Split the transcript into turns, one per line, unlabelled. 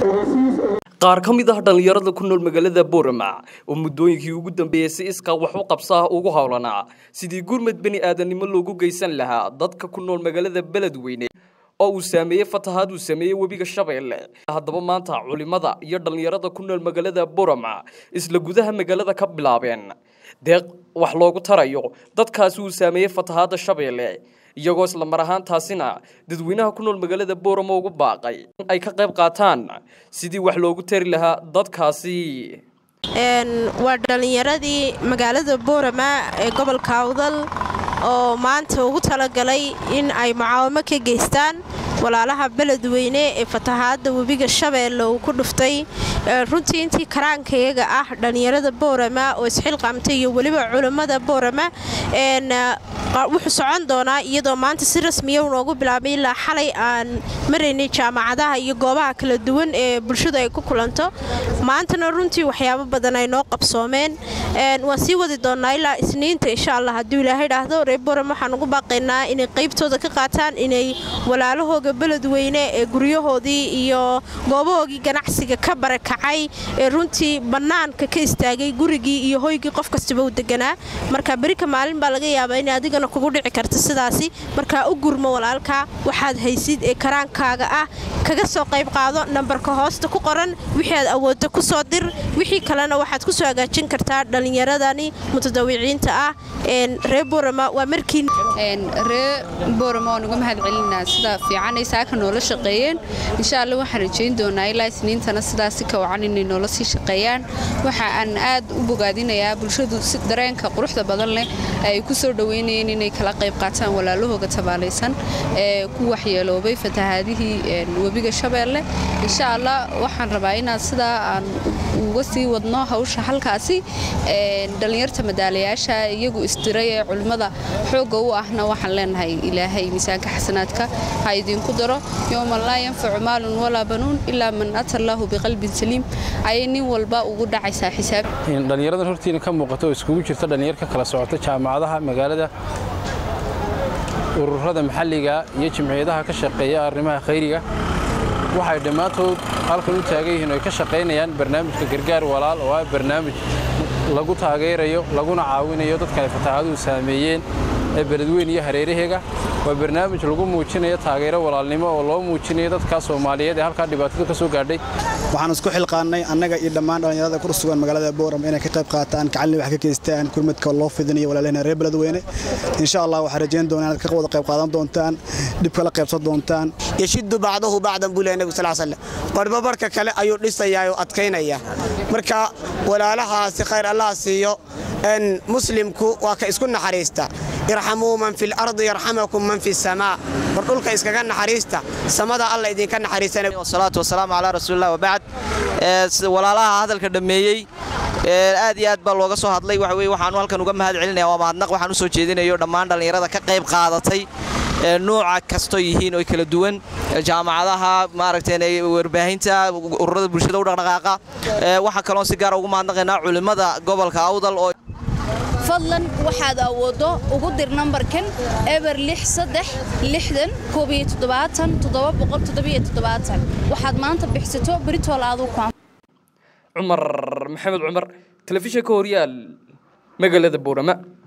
qaar ka mid ah dhallinyarada ku nool magaalada boorama oo muddooyinkii ugu dambeeyey si iskaa wax u qabsaa ugu howlanaa sidii gurmad beni aadannimo loogu geysan lahaa dadka ku nool magaalada beledweyne oo uu saameeyey fatahaad uu sameeyey webiga shabeelle haddaba maanta culimada iyo dhallinyarada ku nool magaalada boorama isla gudaha magaalada ka bilaabeen deeq wax loogu tarayo dadkaasi uu saameeyey fatahaadda shabeelle iyagoo isla mar ahaantaasina dadweynaha ku nool magaalada boorama ugu baaqay in ay ka qayb qaataan sidii wax loogu tari lahaa dadkaasi
waa dhallinyaradii magaalada boorama ee gobolka awdal oo maanta ugu talagalay in ay mucaawamo ka geystaan walaalaha beledweyne ee fatahaadda webiga shabeelle uu ku dhuftay runtii intii karaankayaga ah dhallinyarada boorama oo isxilqaamtay iyo weliba culammada boorama wuxuu socon doonaa iyadoo maanta si rasmiya unoogu bilaabay ilaa xalay aan maraynay jaamacadaha iyo goobaha kala duwan ee bulshadu ay ku kulanto maantana runtii waxyaabo badan ay noo qabsoomeen waan sii wadi doonnaa ilaa isniinta insha allah hadduu ilaahay dhaahdo reer boram waxaan ugu baaqaynaa inay qaybtooda ka qaataan inay walaalahooga beledweyne ee guryahoodii iyo goobahoogii ganacsiga ka barakacay ee runtii bannaanka ka istaagay gurigii iyo hoygii qof kastaba u deganaa marka berika maalin baa laga yaabaa in adigana kugu dhici karta sidaasi markaa u gurmo walaalkaa waxaad haysid ee karaankaaga ah kaga soo qayb qaado nambarka hoosta ku qoran wixii aad awoodda ku soo dir wixii kalena waxaad ku soo hagaajin kartaa dhallinyaradani mutadawiciinta ah reer boorama waa markii
ree boorama waan uga mahad celinaa sida fiican ay saaka noola shaqeeyeen insha alla waxaan rajayn doonaa ilaa isniintana sidaasi ka wacan inay noola sii shaqeeyaan waxa aan aad u bogaadinayaa bulshadu si dareenka quruxda badan leh ay ku soo dhoweynayeen inay kala qayb qaataan walaalahooga tabaalaysan ee ku waxyeeloobay fatahaadihii webiga shabeelle insha allah waxaan rabaa inaan sidaa aan uga sii wadno hawsha halkaasi dhallinyarta madaalayaasha iyagu isdiray ee culimmada xoogga u ahna waxaan leenahay ilaahay miisaanka xasanaadka ha idinku daro yowman laa yanfacu maalun walaa banuun ilaa man ata allaahu biqalbin saliim ayay nin walba ugu dhacaysaa xisaab
dhallinyaradan hortiina ka muuqata oo iskugu jirta dhallinyar ka kala socota jaamacadaha magaalada ururada maxalliga iyo jimciyadaha ka shaqeeya arrimaha khayriga waxay dhammaantood halkan u taagan yihiin oo ay ka shaqaynayaan barnaamijka gargaar walaal oo ah barnaamij lagu taageerayo laguna caawinayo dadka ay fataahaduhu saameeyeen ee beledweyn iyo hareeraheega waa barnaamij lagu muujinayo taageero walaalnimo oo loo muujinayo dadka soomaaliyeed ee halkaa dhibaatadu ka soo gaadhay
waxaan isku xilqaannay annaga iyo dhammaan dhallinyarada ku sugan magaalada booram inay ka qayb qaataan kacalni wax ka geystaan gurmadka loo fidinayo walaalahena reer beledweyne insha allah waxaan rajayn doonaa inaad ka wada qayb qaadan doontaan dhib kala qaybsan doontaan
yashiddu bacdahu bacdan buu leeyahay nabigu sal slam barba barka kale ayuu dhisayaa oo adkaynaya marka walaalahaasi khayr allah siiyo muslimku waa ka isku naxariista irxamuu man fi lardi yarxamakum man fi samaa war dhulka iskaga naxariista samada alla idinka naxariisanawasalaatu wasalaamu calaa rasuulilah wabacd walaalaha hadalka dhammeeyey aad iyo aad baa looga soo hadlay waxa weye waxaanu halkan uga mahad celinaya waa mahadnaq waxaan u soo jeedinayo dhammaan dhallinyarada ka qayb qaadatay nuuca kastoo yihiin oo kala duwan jaamacadaha maaragtay warbaahinta ururada bulshada u dhaqdhaqaaqa waxaa kaloon si gaara ugu mahadnaqaynaa culimmada gobolka awdal oo
fadlan waxaad awooddo ugu dir nambarkan eber waxaad maanta bixsato beritool aadu
cumar maxamed cumar telefishinka horyaal magaalada boorama